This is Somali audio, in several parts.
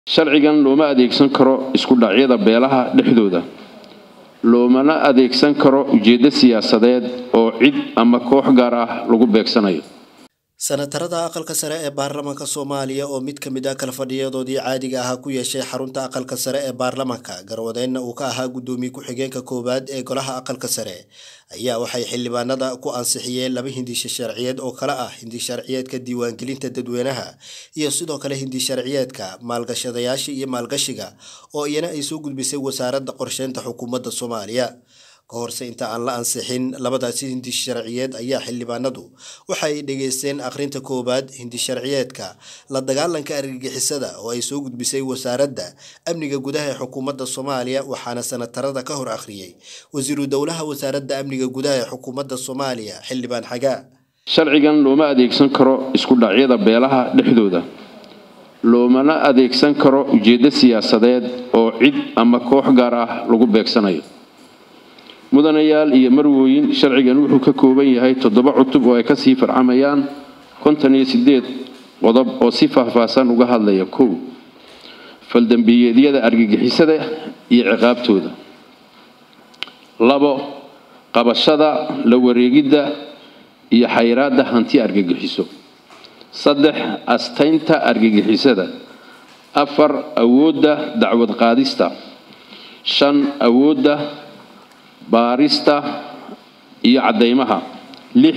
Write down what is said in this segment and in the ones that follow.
sharcigan looma adeegsan karo isku dhacyada beelaha dhexdooda loomana adeegsan karo ujeeddo siyaasadeed oo cid ama koox gaar ah lagu beegsanayo senatarada aqalka sare ee baarlamaanka soomaaliya oo mid ka mid ah kala fadhiyadoodii caadiga ahaa ku yeeshay xarunta aqalka sare ee baarlamaanka garwadeenna uu ka ahaa guddoomiye ku-xigeenka koowaad ee golaha aqalka sare ayaa waxay xildhibaanada ku ansixiyeen laba hindisha sharciyeed oo kale ah hindi sharciyeedka diiwaangelinta dadweynaha iyo sidoo kale hindi sharciyeedka maalgashadayaasha iyo maalgashiga oo iyana ay soo gudbisay wasaaradda qorsheynta xukuumadda soomaaliya ka horse inta aan la ansixin labadaasi hindi sharciyeed ayaa xildhibaanadu waxay dhegaysteen akhrinta koowaad hindi sharciyeedka la dagaalanka argagixisada oo ay soo gudbisay wasaaradda amniga gudaha ee xukuumadda soomaaliya waxaana senatarada ka hor akhriyey wasiiru dowlaha wasaaradda amniga gudaha ee xukuumadda soomaaliya xildhibaan xagaa sharcigan looma adeegsan karo isku dhacyada beelaha dhexdooda loomana adeegsan karo ujeeddo siyaasadeed oo cid ama koox gaar ah lagu beegsanayo mudanayaal iyo marwooyin sharcigan wuxuu ka kooban yahay toddoba cutub oo ay kasii farcamayaan konton iyo sideed qodob oo si faahfaahsan uga hadlaya kow faldambiyeedyada argagixisada iyo ciqaabtooda labo qabashada la wareegidda iyo xayraadda hanti argagixiso saddex astaynta argagixisada afar awoodda dacwad qaadista shan awoodda baarista iyo caddaymaha lix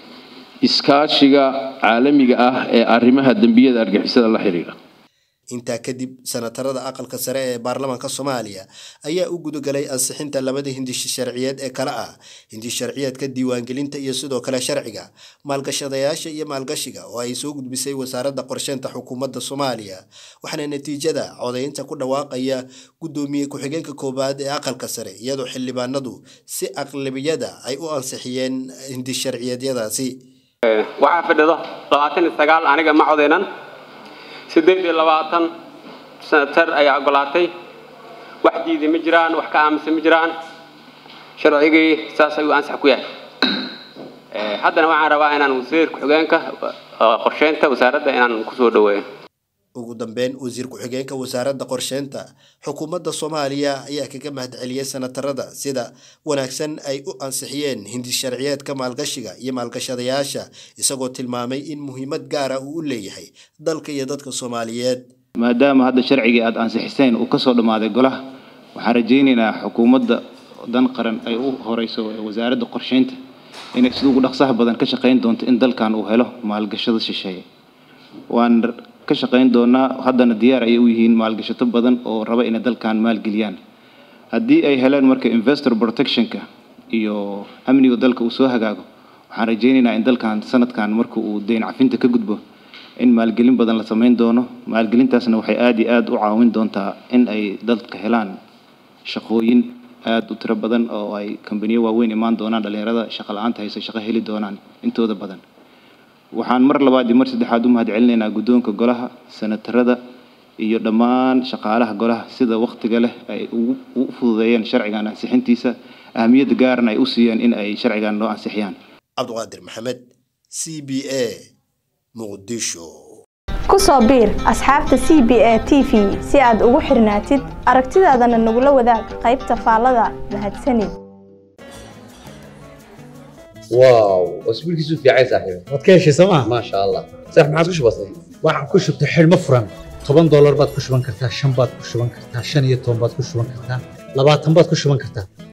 iskaashiga caalamiga ah ee arrimaha dembiyada argixisada la xidhiidha intaa kadib senatarada aqalka sare ee baarlamaanka soomaaliya ayaa u gudagalay ansixinta labada hindish sharciyeed ee kale ah hindish sharciyeedka diiwaangelinta iyo sidoo kale sharciga maalgashadayaasha iyo maalgashiga oo ay soo gudbisay wasaaradda qorsheynta xukuumadda soomaaliya waxaana natiijada codaynta ku dhawaaqaya guddoomiye ku-xigeenka koowaad ee aqalka sare iyadoo xildhibaanadu si aqlabiyada ay u ansixiyeen hindish sharciyeedyadaasi waxaa fadhido labaatan iyo sagaal aniga ma codeynan siddeed iyo labaatan senatar ayaa ogolaatay wax diiday ma jiraan wax ka aaminsan ma jiraan sharcigii saas ayuu ansax ku yahay haddana waxaan rabaa inaan wasiir ku-xigeenka qorsheynta wasaaradda inaan kusoo dhaweeyo ugu dambeyn wasiir ku-xigeenka wasaaradda qorsheynta xukuumadda soomaaliya ayaa kaga mahadceliyey senatarada sida wanaagsan ay u ansixiyeen hindi sharciyeedka maalgashiga iyo maalgashadayaasha isagoo tilmaamay in muhiimad gaara uu u leeyahay dalka iyo dadka soomaaliyeed maadaama hadda sharcigii aada ansixiseen uu kasoo dhammaaday golaha waxaan rajaynaynaa xukuumadda dan qaran ay u horeyso wasaaradda qorsheynta inay sida ugu dhaqsaha badan ka shaqayn doonto in dalkan uu helo maalgashada shisheeye waan ka shaqayn doonaa haddana diyaar ayay u yihiin maalgashato badan oo raba inay dalkan maalgeliyaan haddii ay heleen marka investor protectionka iyo amniga dalka uu soo hagaago waxaan rajaynaynaa in dalkan sanadkan marka uu deyn cafinta ka gudbo in maalgelin badan la samayn doono maalgelintaasna waxay aada iyo aada u caawin doontaa in ay dadka helaan shaqooyin aada u tiro badan oo ay kambaniyo waaweyn imaan doonaan dhalinyarada shaqa la-aanta hayso shaqo heli doonaan intooda badan waxaan mar labaad iyo mar saddexaad u mahad celinaynaa guddoonka golaha senatarada iyo dhammaan shaqaalaha golaha sida wakhtiga leh ay u fududeeyeen sharcigan ansixintiisa ahamiyadda gaarna ay u siiyeen in ay sharcigan loo ansixiyaan cabdiqaadir maxamed c b a muqdisho ku soo biir asxaabta c b a t v si aad ugu xirnaatid aragtidaadana nagula wadaag qaybta faallada mahadsanid واو اسبوع كيسو في عايز صاحبي waad ka heshay sooma ما شاء الله صح ما عادش بسيط waxaan ku shubtay xidhmo furan toban doolar baad ku shuban kartaa shan baad ku shuban kartaa shan iyo toban baad ku shuban kartaa labaatan baad ku shuban kartaa